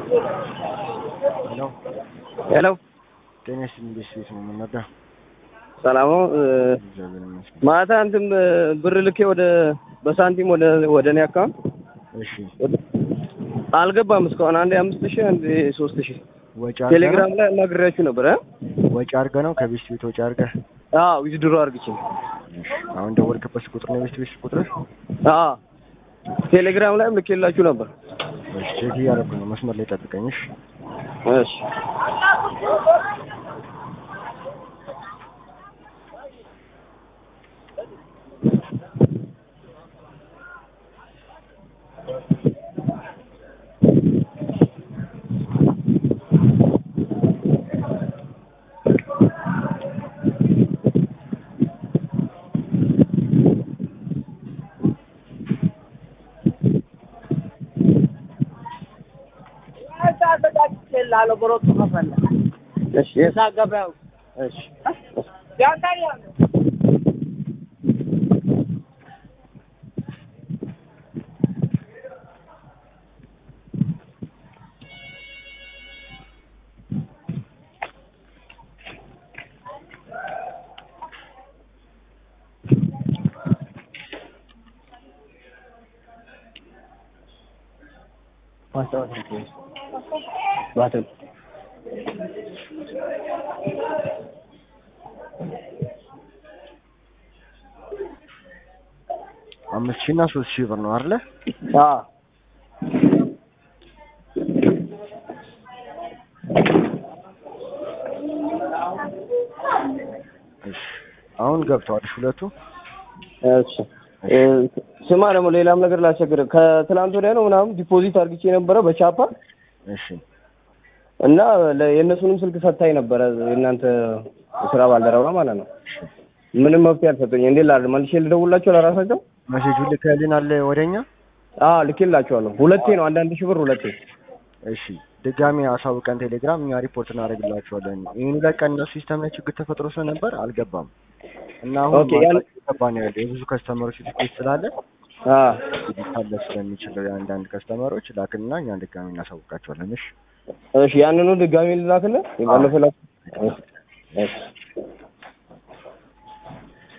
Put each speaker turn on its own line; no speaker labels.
ሄሎ
ሄሎ
ጤና ይስጥልኝ። እንዴት ቤት ነው የምንወደው?
ሰላም ነው።
እግዚአብሔር ይመስገን።
ማታ እንትን ብር ልኬ ወደ በሳንቲም ወደ ወደ እኔ አካውንት
እሺ
አልገባም እስካሁን አንዴ አምስት ሺህ አንዴ ሶስት ሺህ
ወጪ አድርገህ ነው?
ቴሌግራም ላይ አናግሬያችሁ ነበር እ
ወጪ አድርገህ ነው ከቤት ቤት ወጪ አድርገህ?
አዎ ዊዝድሮ አድርግቼ
እሺ አሁን ደወልክበት ቁጥር ነው የቤት ቤት ቁጥር?
አዎ ቴሌግራም ላይም ልኬላችሁ ነበር።
እሺ ቼክ እያደረኩ ነው። መስመር ላይ ጠብቀኝ። እሺ
እሺ እሺ እሺ ባትል
አምስት ሺህ እና ሶስት ሺህ ብር ነው አይደለ?
አዎ
እሺ አሁን ገብተዋል እሺ ሁለቱ
እሺ እ ስማ ደግሞ ሌላም ነገር ላስቸግርህ። ከትላንት ወዲያ ነው ምናምን ዲፖዚት አድርግቼ የነበረ በቻፓ
እሺ
እና ለ- የእነሱንም ስልክ ሰታኝ ነበረ የእናንተ የስራ ባልደረባ ማለት ነው። ምንም መፍትሄ አልሰጡኝ። እንዴት ላድርግ? መልሼ ልደውላቸው ለራሳቸው?
መሴጁን ልከህልናል ወደኛ?
አዎ ልኬላቸዋለሁ። ሁለቴ ነው አንዳንድ ሺህ ብር ሁለቴ።
እሺ ድጋሚ አሳውቀን ቴሌግራም እኛ ሪፖርት እናደርግላቸዋለን። ይህን ሁለት ቀን እነሱ ሲስተም ላይ ችግር ተፈጥሮ ስለነበር አልገባም እና አሁን
ኦኬ፣ ያን-
ገባ ነው ያለው የብዙ ከስተመሮች ሪኩዌስት ስላለ
አዎ
ሊታለፍ ስለሚችለው የአንዳንድ ከስተመሮች ላክልና እኛ ድጋሚ እናሳውቃቸዋለን። እሺ
እሺ፣ ያንኑ ድጋሚ ልላክልህ? የባለፈው ላክ። እሺ፣ እሺ